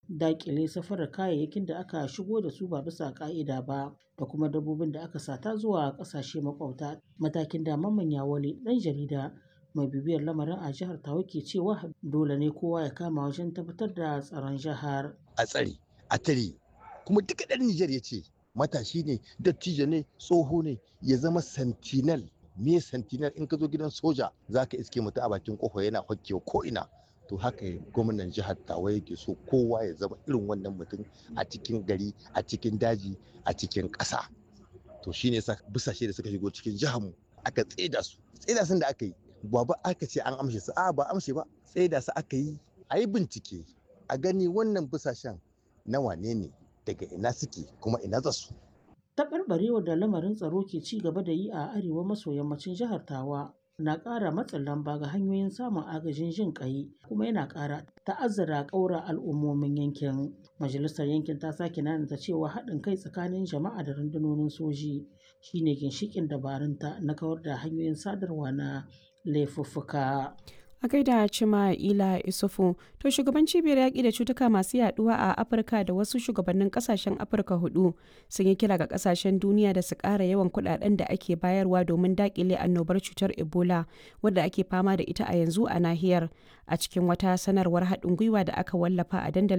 daƙile safarar kayayyakin da aka shigo da su ba bisa ƙa'ida ba da kuma dabbobin da aka sata zuwa ƙasashe maƙwabta. Matakin da Mamman Yawale ɗan jarida mai bibiyar lamarin a jihar Tawa ke cewa dole ne kowa ya kama wajen tabbatar da tsaron jihar. A tsare, a tare, kuma duka ɗan Nijar ya ce matashi ne, dattijo ne, tsoho ne, ya zama sentinel. Me sentinel in ka zo gidan soja za ka iske mutum a bakin kofa yana hokkewa ko ina. To haka gwamnan jihar Tawa yake so kowa ya zama irin wannan mutum a cikin gari, a cikin daji, a cikin ƙasa. To shine yasa busashe da suka shigo cikin jihar mu aka tseda su. Tseda sun da aka yi ba ba aka ce an amshe su a ba amshe ba tseda su aka yi a yi bincike a gani wannan busashen na wane ne daga ina suke kuma ina za su. Taɓarɓarewar da lamarin tsaro ke ci gaba da yi a arewa maso yammacin jihar Tawa na ƙara matsin lamba ga hanyoyin samun agajin jin ƙai kuma yana ƙara ta'azzara ƙaura al'ummomin yankin. Majalisar yankin ta sake nanata cewa haɗin kai tsakanin jama'a da rundunonin soji shine ginshiƙin dabarunta na kawar da hanyoyin sadarwa na laifuffuka. a gaida cima ila isufu to shugaban cibiyar yaƙi da cutuka masu yaduwa a afirka da wasu shugabannin kasashen afirka hudu sun yi kira ga kasashen duniya da su ƙara yawan kuɗaɗen da ake bayarwa domin daƙile annobar cutar ebola wadda ake fama da ita a yanzu a nahiyar a cikin wata sanarwar haɗin gwiwa da aka wallafa a dandalin